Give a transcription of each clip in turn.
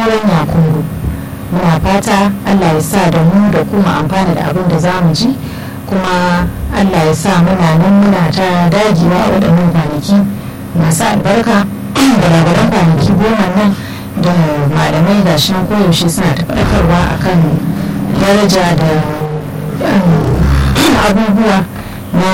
sauran yakungu muna fata allah ya sa da mu da kuma amfana da abin da za mu ji kuma allah ya sa muna nan muna ta dagewa a waɗannan kwanaki masu albarka da labaran kwanaki goma nan da malamai ga shi koyaushe suna ta faɗakarwa akan daraja da abubuwa na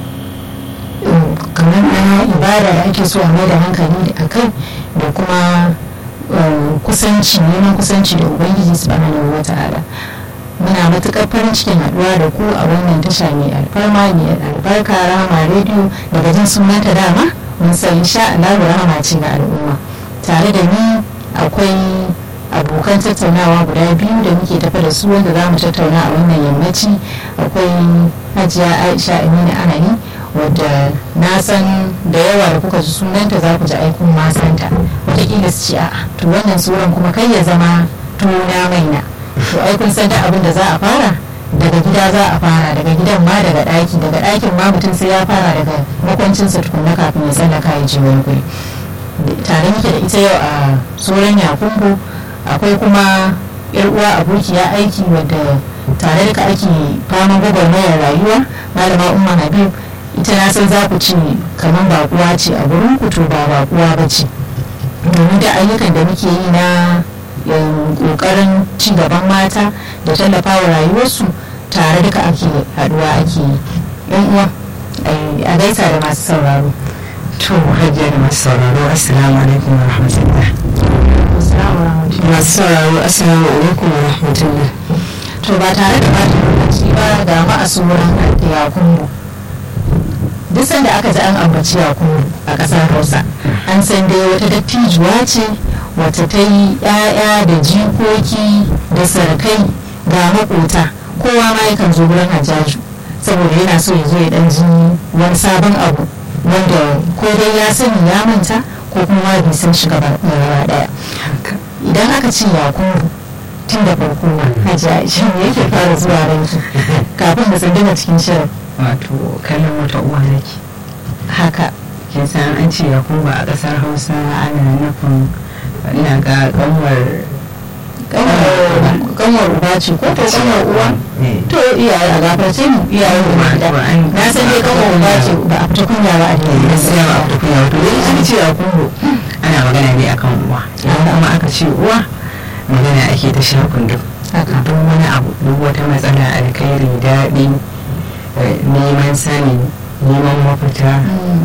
kamar na ibada da ake so a mai da hankali a kai da kuma kusanci neman kusanci da ubangiji subhanahu wa ta'ala muna matuƙar farin cikin haɗuwa da ku a wannan tasha mai alfarma mai albarka rama rediyo daga jin sunanta dama mun san insha Allah rahama ce ga al'umma tare da ni akwai abokan tattaunawa guda biyu da muke tafa da su wanda za mu tattauna a wannan yammaci akwai hajiya aisha amina anani wadda na san da yawa da kuka ji sunanta za ku ji aikun masanta wataƙila su ce a to wannan tsoron kuma kai ya zama tuna maina to ai kun san da abin da za a fara daga gida za a fara daga gidan ma daga ɗaki daga ɗakin ma mutum sai ya fara daga makwancinsa tukunna kafin ya tsallaka ya je wani guri tare muke da ita yau a tsoron yakumbo akwai kuma yar uwa abokiya aiki wadda tare da ake fama gwagwarmayar rayuwa malama umma habib ita na san za ku ce kamar bakuwa ce a gurin ku to ba bakuwa ba ce domin da ayyukan da muke yi na kokarin ci gaban mata da tallafa wa rayuwarsu tare duka ake haduwa ake yi yan uwa a gaisa da masu sauraro to hajiya da masu sauraro assalamu alaikum wa rahmatullah masu sauraro assalamu alaikum wa rahmatullah to ba tare da bata lokaci ba ga ma a tsoron yakunmu duk sanda aka ji an ambaci yakunmu a ƙasar hausa an san dai wata dattijuwa ce wata ta yi 'ya'ya da jikoki da sarkai ga makota kowa ma yakan zo wurin hajjaju saboda yana so ya zo ya dan ji wani sabon abu wanda ko dai ya sani ya manta ko kuma bai san shi gaba daya idan aka ce yakunmu tun da farko hajiya shi ne yake fara zuwa ranki kafin da tsandama cikin shirin wato kallon wata uwa nake haka kin san an ce ya kuma a kasar hausa ana nufin ina ga kanwar kanwar uba ce ko to kanwar uwa to iyaye a gafarce mu iyaye mu gida na san dai kanwar uba ce ba a fita kunya ba a cikin gaskiya ba a fita kunya wato dai an ce ya kungo ana magana ne akan uwa idan kuma aka ce uwa magana ake ta shakun duk duk wani abu duk wata matsala alkhairi daɗi neman sani neman mafita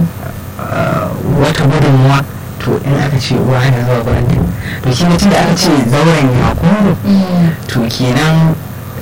wata gudunmuwa to in aka ce uwa ana zuwa gurin ta to shi mutum da aka ce zauren yakubu to kenan